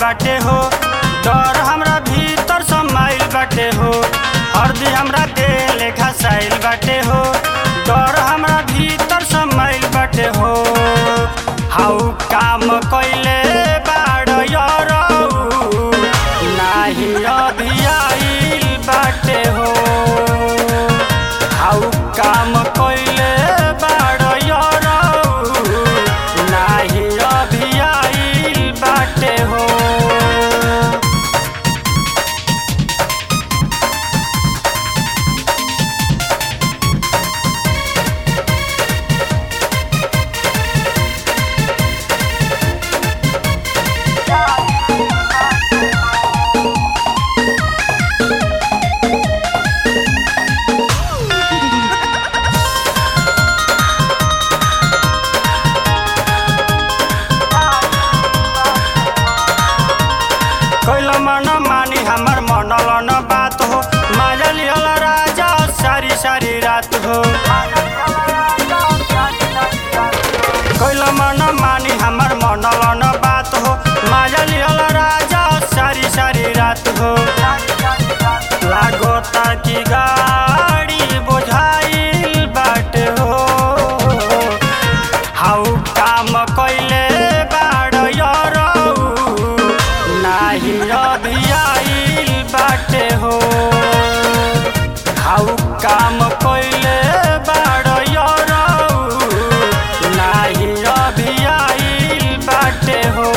बाटे हो डर हमरा भीतर समाइल बाटे हो हरदी हमरा दिल घसाइल बाटे हो डर हमरा भीतर समाइल बाटे हो हाउ काम कइले बाड़ यरौ नाही अभियाइल बाटे हो हाउ काम कइले बाड़ यरौ नाही अभियाइल बाटे हो कैल मन मानी हमर मनल न बात हो माजा लिहल राजा सारी सारी रात हो कैल मन मानी हमर मनल न बात हो माजा लिहल राजा सारी सारी रात हो लागता कि गाड़ी बुझाइल बाटे हो हाउ काम कइले बाड़ यरौ नाही अभियाइल बाटे हो हाउ काम कइले बाड़ यरौ नाही अभियाइल बाटे हो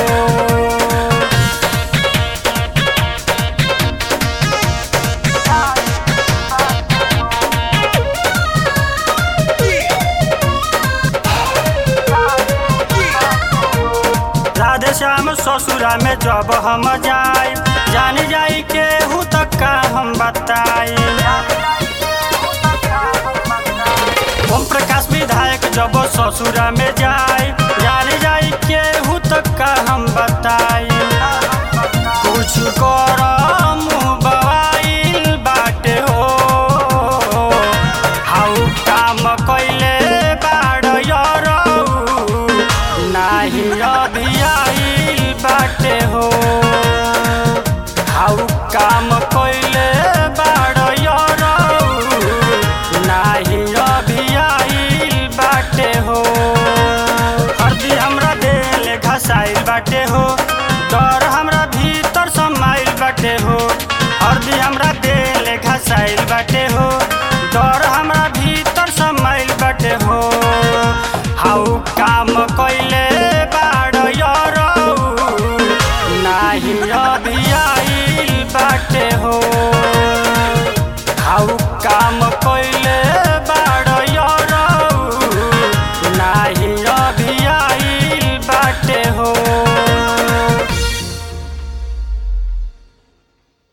राधे श्याम ससुरा में जब हम जाई जान जाई के हूँ तक का हम बताई ओम प्रकाश विधायक जब ससुरा में जाई जान जाई के हूँ तक का हम बताई कुछ कर मुँह बवाइल बाटे हो हाउ काम कइले बाड़ यरौ नाही अभियाइल बाटे हो हाउ काम कइले बाड़ यरौ नाही अभियाइल बाटे हो हरदी हमरा दिल घसाइल बाटे हो डर हमरा भीतर समाइल बाटे हो हरदी हमरा दिल घसाइल बाटे हो डर हमरा भीतर समाइल बाटे हो हाउ काम कइले बाड़ यरौ नाही अभियाइल बाटे हो हाउ काम कइले